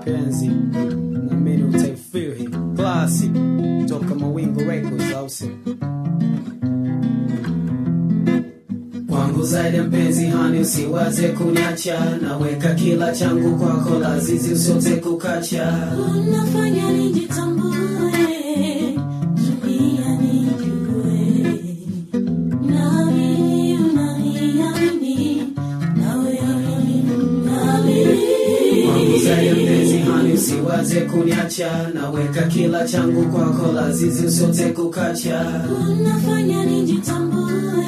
mapenzi na mimi utaifeel hii classic toka Mawingu Records au sio? Kwangu zaidi mpenzi hani, usiwaze kuniacha, naweka kila changu kwako, lazizi usiote kukacha. Unafanya nijitambue, dunia nijue. Naamini unaniamini, nawe unaniamini. Kwangu zaidi mpenzi hani, usiwaze kuniacha, naweka kila changu kwako, lazizi usiote kukacha. Unafanya nijitambue,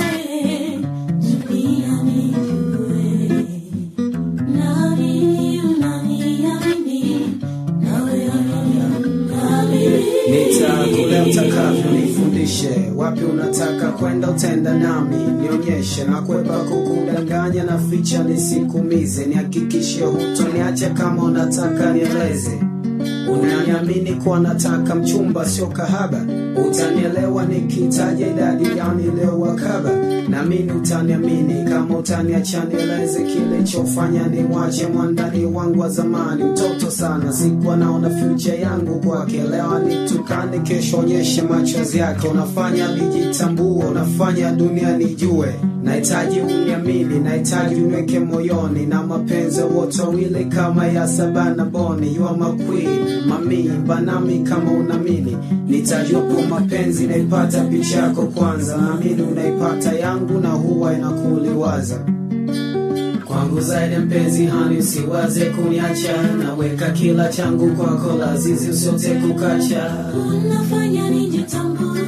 dunia nijue. Naamini unaniamini, nawe unaniamini. Nitakule utakavyo, nifundishe wapi unataka kwenda, utenda nami nionyeshe, na kwepa kukudanganya na ficha nisikumize, nihakikishe hutoniacha kama unataka nieleze unaniamini kuwa nataka mchumba sio kahaba, utanielewa nikitaja idadi ya niliyowakaba, namini utaniamini kama utaniacha nieleze kilichofanya ni mwache mwandani wangu wa zamani, mtoto sana, sikuwa naona future yangu kwake, leo nitukane, kesho onyeshe machozi yake, unafanya nijitambue, unafanya dunia nijue nahitaji uniamini, nahitaji uniweke moyoni, na mapenzi wote wawili kama ya Sabana Boni. You are my queen, mami banami, kama unamini nitajupo mapenzi, naipata picha yako kwanza, naamini unaipata yangu, na huwa inakuliwaza kwangu zaidi mpenzi hani, usiwaze kuniacha, naweka kila changu kwako, lazizi usiote kukacha. Unafanya nijitambue,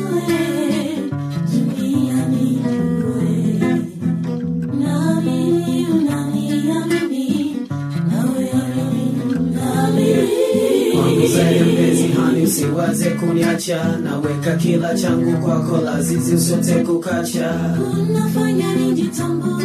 dunia nijue. Naamini unaniamini, nawe unaniamini. Kwangu zaidi mpenzi hani, usiwaze kuniacha, naweka kila changu kwako, lazizi usiote kukacha. Unafanya nijitambue,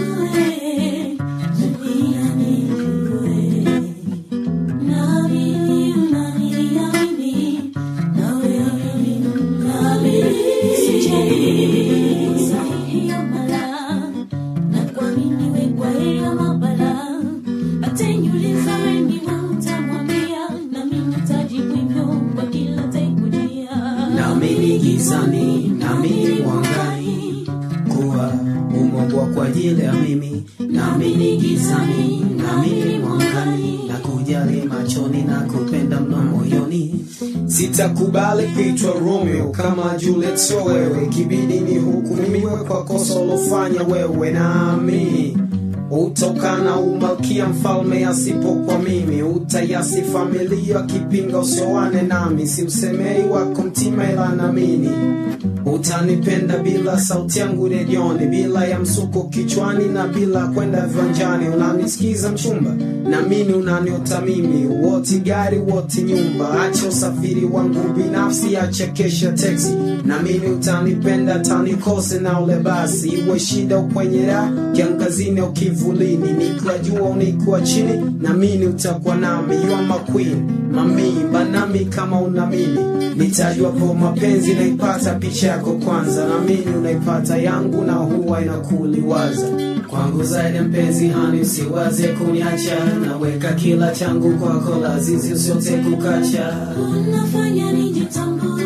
dunia nijue. Naamini unaniamini, nawe unaniamini. Sijali sahihi ya mala, na kuamini we kwa hiyo mabala. Ataniuliza we ni wewe utamwambia, nami nitajibu hivyo kwa kila atakujia. Naamini gizani, naamini mwangani, kuwa umeumbwa kwa ajili ya mimi. Naamini gizani, naamini mwangani, na kujali machoni na kupenda mno moyoni. Sitakubali kuitwa Romeo kama Juliet, sio wewe, kibidi ni hukumiwe kwa kosa ulofanya wewe. Naamini utokana umalkia mfalme asipokuwa mimi, utayasi familia kipinga usioane nami, simsemei wako mtima ila naamini utanipenda bila sauti yangu redioni, bila ya msuko kichwani na bila kwenda viwanjani. Unanisikiza mchumba, naamini unaniota mimi, woti gari woti nyumba, acha usafiri wangu binafsi, acha kesha teksi. Naamini utanipenda tanikose na ule basi, iwe shida kwenye raha, kiangazini au kivulini, nikiwa jua au nikiwa chini, naamini utakuwa nami. You are my queen, mami banami, kama unamini nitajua po mapenzi naipata picha yako kwanza, naamini unaipata yangu, na huwa inakuliwaza kwangu zaidi mpenzi hani, usiwaze kuniacha, naweka kila changu kwako, lazizi usiote kukacha. Unafanya nijitambue,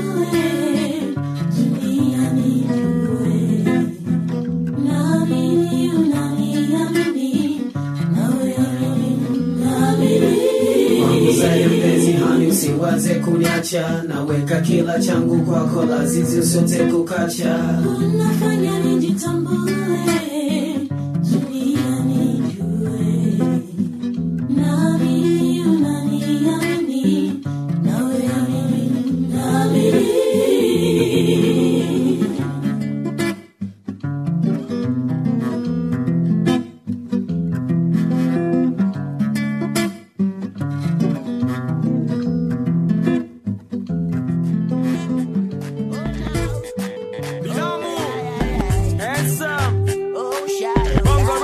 dunia nijue. Naamini unaniamini, nawe unaniamini. Kwangu zaidi mpenzi hani, usiwaze kuniacha, naweka kila changu kwako, lazizi usiote kukacha. Unafanya